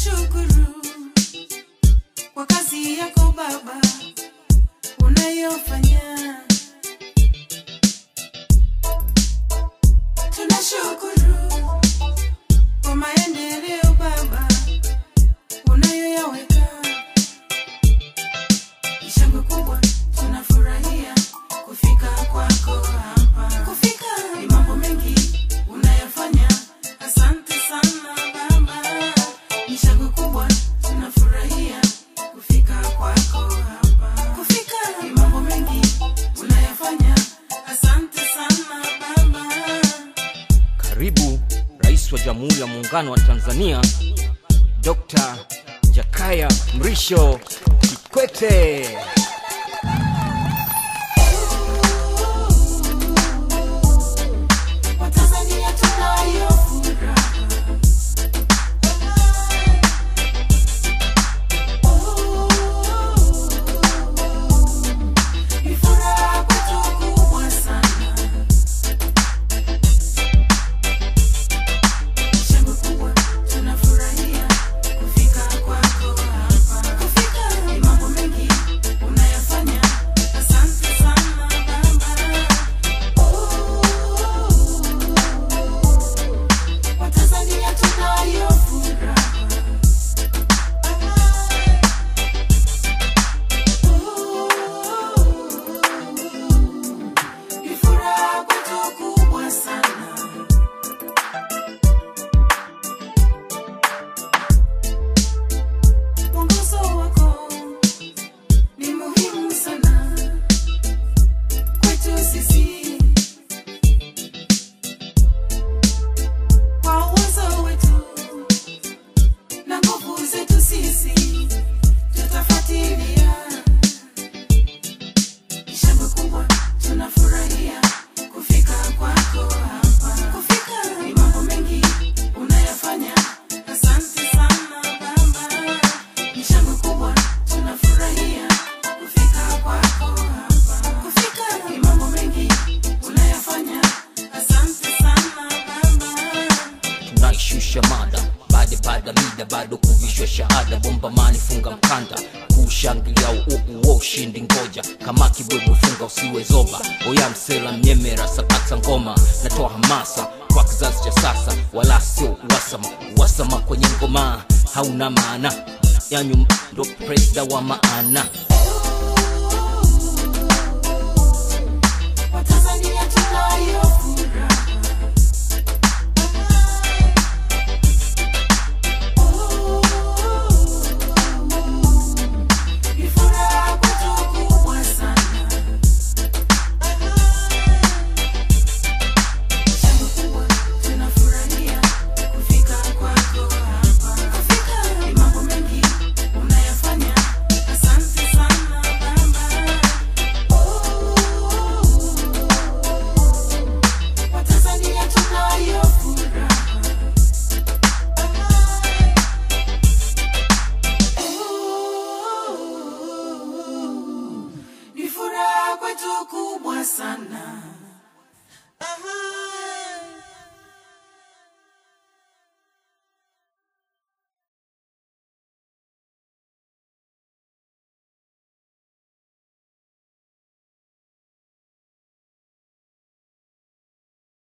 Tunashukuru kwa kazi yako Baba unayofanya. Tunashukuru kwa maendeleo Baba unayoyaweka. Ni shangwe kubwa, tunafurahia kufika kwako hapa. Kufika ni mambo mengi unayafanya. Asante sana Baba, ni shangwe kubwa, tunafurahia kufika kwako hapa. Kufika ni mambo mengi unayafanya. Asante sana Baba. Karibu Rais wa Jamhuri ya Muungano wa Tanzania Dr. Jakaya Mrisho Kikwete. Watanzania tunayo furaha. Ni furaha kwetu kubwa sana. Shangwe kubwa, tunafurahia kufika kwako hapa. Kufika ni mambo mengi unayafanya. Asante sana Baba. Watanzania tunayo furaha. Ni furaha kwetu kubwa sana. Mwongozo wako ni muhimu sana kwetu sisi. Kwa uwezo wetu na nguvu zetu sisi tutafuatilia. Ni shangwe kubwa, tunafurahia kufika kwako hapa. Kufika ni mambo mengi unayafanya. Asante sana Baba, ni shangwe kubwa, tunafurahia kufika kwako hapa. Kufika ni mambo mengi unayafanya. Asante sana Baba. tunaishusha mada baada baada mida bado kuvishwa shahada bomba mani funga mkanda kushangilia uuo ushindi ngoja kama kibwebwe funga usiwe zoba oya msela mnyemera sakata ngoma natoa hamasa kwa kizazi cha sasa wala sio uwasama uwasama kwenye ngoma hauna maana yanyu ndo presida wa maana Watanzania tunayo furaha. Ni furaha kwetu kubwa sana. Shangwe kubwa, tunafurahia kufika kwako hapa. Kufika ni mambo mengi unayafanya. Asante sana Baba. Watanzania tunayo furaha. Ni furaha kwetu kubwa sana.